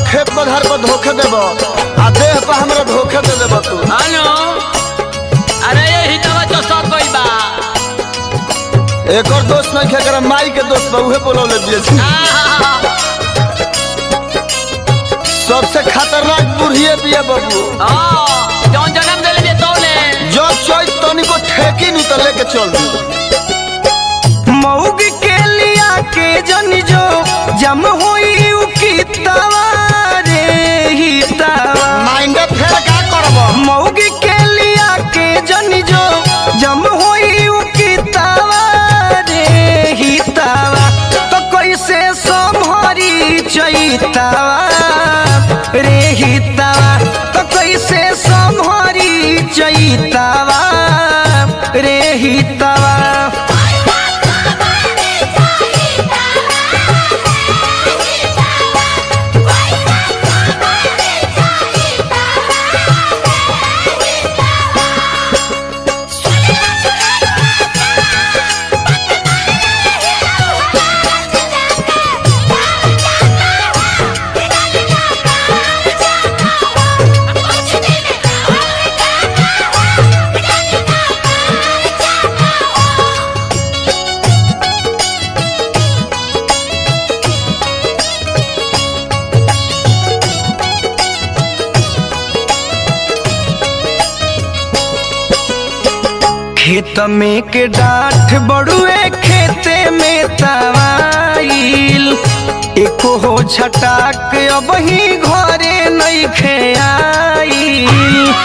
खेत बधार पर धोखे देब आ देह पर हमरा धोखे दे देब तू हेलो अरे ये ही दवा तो सब गई बा एकर दोस्त नहीं खेकर माई के दोस्त बा उहे बोलौले दिए छी आहा, सबसे खतरनाक बुढ़िए बिया बाबू हाँ, जौन जन्म दिले बे तौले जब चोई तनी को ठेकी नु त लेके चल दी मऊग के लिया के जन जो जम होई उ कितावा रे हितावा माइंड फेर का करब मऊग के लिया के जन जो जम होई उ कितावा रे हितावा तो कैसे संभरी चैतावा रे हितावा तो कैसे संभरी चैतावा रे हितावा खेत में के डाठ बड़ुए खेते में तवाइल एको हो छटाक अब ही घरे नहीं खेआइल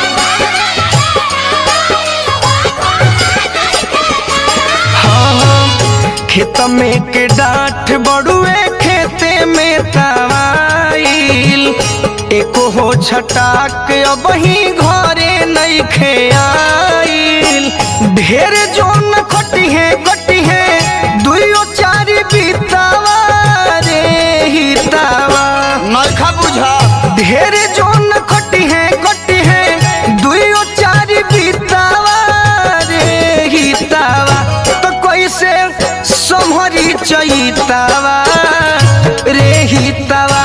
हाँ, खेत में के डाठ बड़ुए खेते में तवाइल एको हो छटाक अब ही घरे नहीं खेआइल ढेर जोन खटी है गटी है दुइयो चारी बीतावा रे हितावा नइखा बुझा ढेर जोन खटी है गटी है दुइयो चारी बीतावा रे हितावा तो कैसे संभरी चैतावा रे हितावा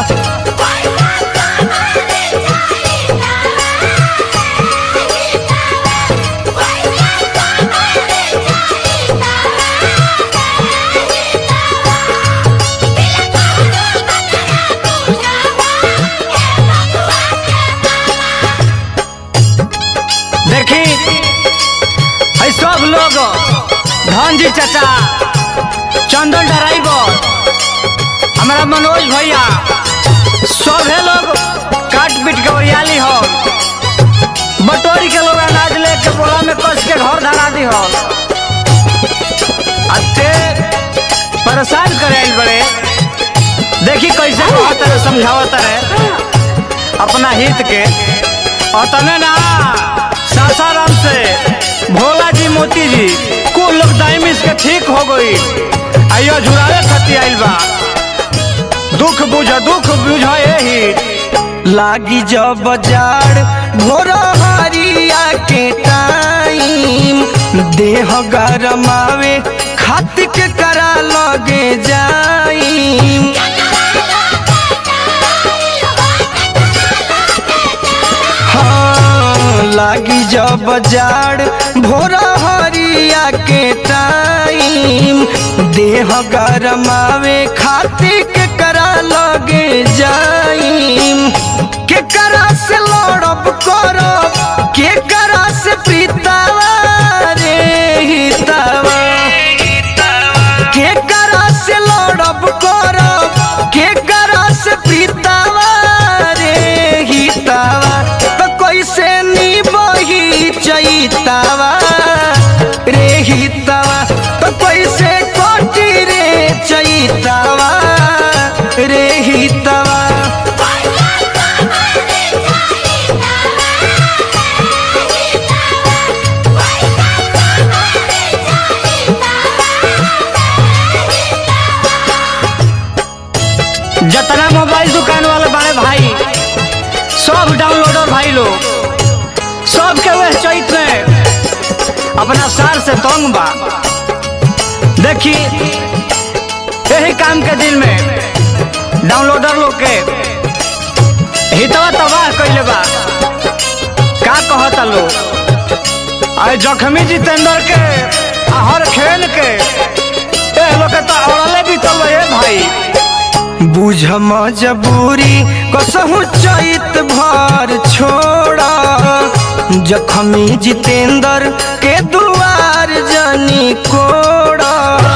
देखी है सब लोग धनजी चाचा चंदन ड्राइवर हमारा मनोज भैया सभे लोग काट पीट के ओरियाली हो बटोरी के लोग अनाज लेके बोला में कस के घर धरा दी हो अते परेशान करे आइल बड़े देखी कैसे कहत रहे समझावत रहे अपना हित के और तने ना सासाराम से भोला जी मोती जी कुल लोग डायमिस के ठीक हो गई आइयो झुरावे खती आइल बा दुख बुझ दुख बुझ ही लागी जब जाड़ भोर हरिया के टाइम देह गरमावे खातिर के करा लगे जाइम हाँ, लागी जब जाड़ भोर हरिया के टाइम देह गरमावे खातिर के करा लगे जाइम के करा से लड़ब करब के करा से प्रीतावा रे हितावा के करा से लड़ब करब के करा से प्रीतावा रे हितावा तो कैसे निबही चैतावा रे हितावा तो कैसे कटी रे चैतावा रे हितावा जतना मोबाइल दुकान वाले बड़े भाई सब डाउनलोडर भाई लोग सब के वह चैत में अपना सार से तंग बा देखी यही काम के दिन में डाउनलोडर लोग के हितवा तबाह कइले बा का कहता लो अरे जखमी जितेंद्र के आ हर खेल के ए लोग के तो औरले बीतल ए भाई बुझ मजबूरी कसहु चैत भर छोड़ा जखमी जितेंद्र के दुआर जनी कोड़ा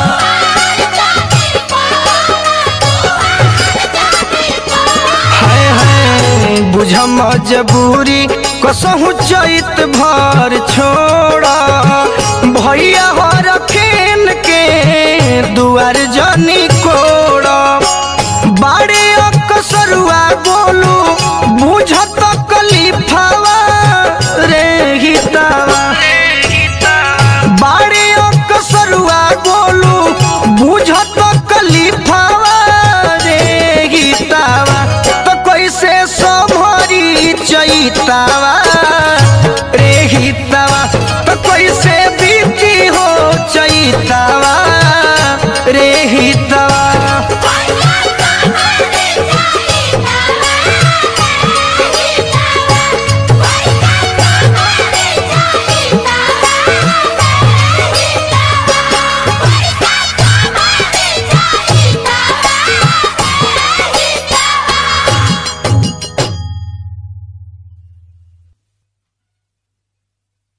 हाय हाय बुझ मजबूरी कसहु चैत भर छोड़ा भैया हर खेन के दुआर जनी कोड़ा बाड़े अकसरुआ बोलू बुझत कलीफावा रे हितावा बाड़े अकसरुआ बोलू बुझत कलीफावा रे हितावा तो कैसे संभरी चैतावा रे हितावा तो कैसे बीती हो चैतावा रे हितावा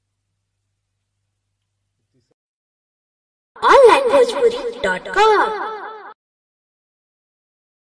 onlinebhojpuri.com